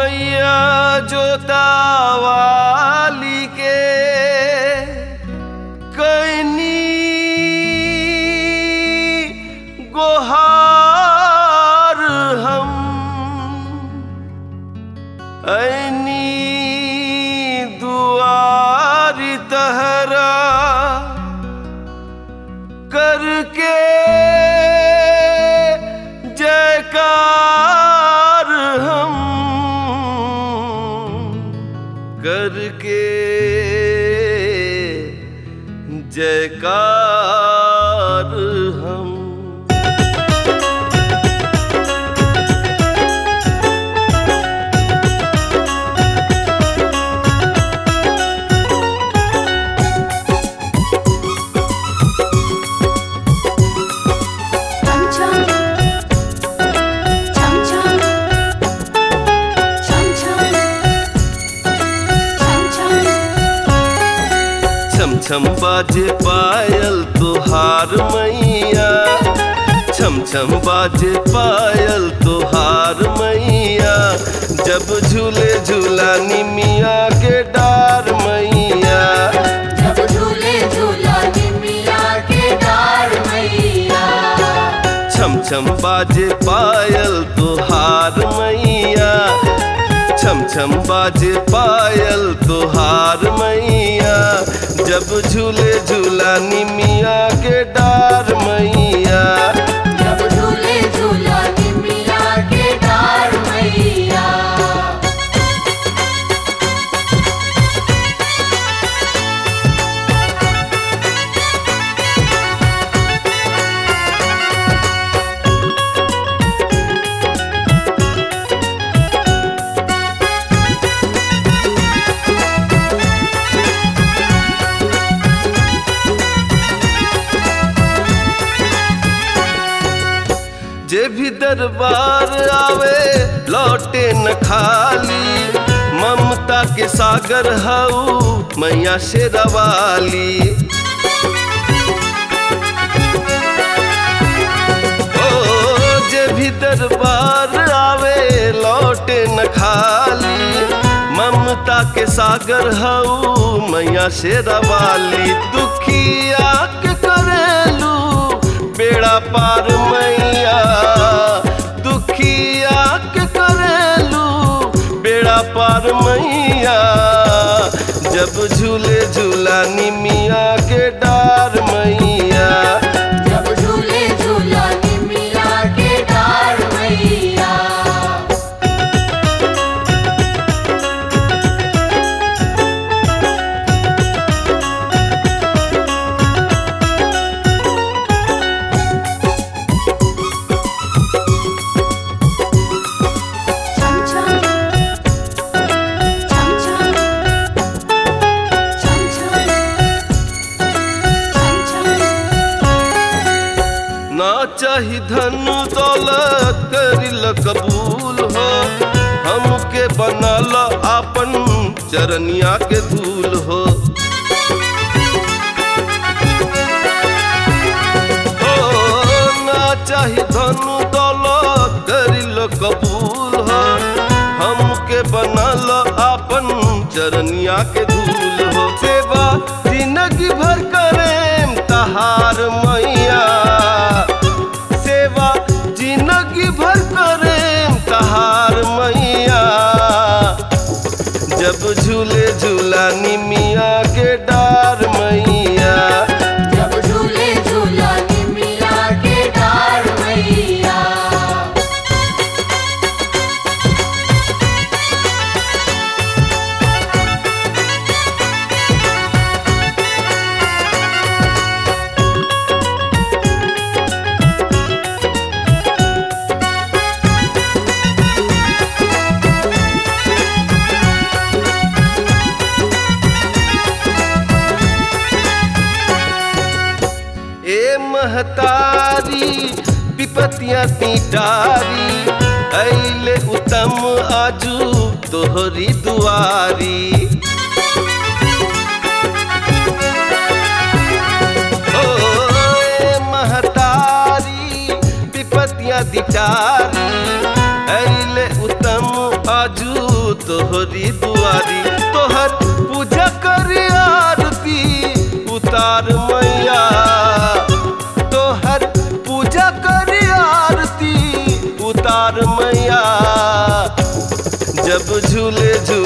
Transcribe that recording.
मैया जोतावाली के कैनी गोहार हम ऐनी दुआरी तहरा करके जयकार हम करके जयकार हम 참참 참참 참참 참참 छम छम बाजे पायल तुहार मैया छम छम बाजे पायल तुहार मैया जब झूले झूला निमिया के डार मैया जब झूले झूला निमिया के डार मैया छम छम बाजे पायल तुहार मैया छम छम बाजे पायल तुहार मैया जब झूले झूला निमिया के डार मैया जब झूले झूला निमिया के डार मैया जे भी दरबार आवे लौटे न खाली ममता के सागर हऊ मैया शेरवाली ओ जे भी दरबार आवे लौटे न खाली ममता के सागर हऊ मैया शेरवाली दुखिया के करेलू बेड़ा पार मैया दुखिया के करेलू बेड़ा पार मैया जब झूले झूला निमिया के डार मैया जब झूले झूला निमिया के डार मैया 참참 참참 참참 참참 ना चाही धन दौलत करिल कबूल हो हमके बनल आपन चरनिया के धूल हो ओ, ना चाही धन दौलत करिल कबूल हो हमके बनल आपन चरनिया के धूल हो सेवा जिंदगी भर करेम तहार मैया सेवा जिंदगी भर करेम तहार मैया जब झूले झूला निमिया के डार मैया जब झूले झूला निमिया के डार मैया ए महतारी विपतिया तीटारी ऐले उत्तम आजू तोहरी दुआरी ओ ए महतारी विपतिया दिटारी ऐले उत्तम आजू तोहरी दुआरी तोहर पूजा करी आरती उतार मैया तोहर पूजा करी आरती उतार मैया जब झूले झूले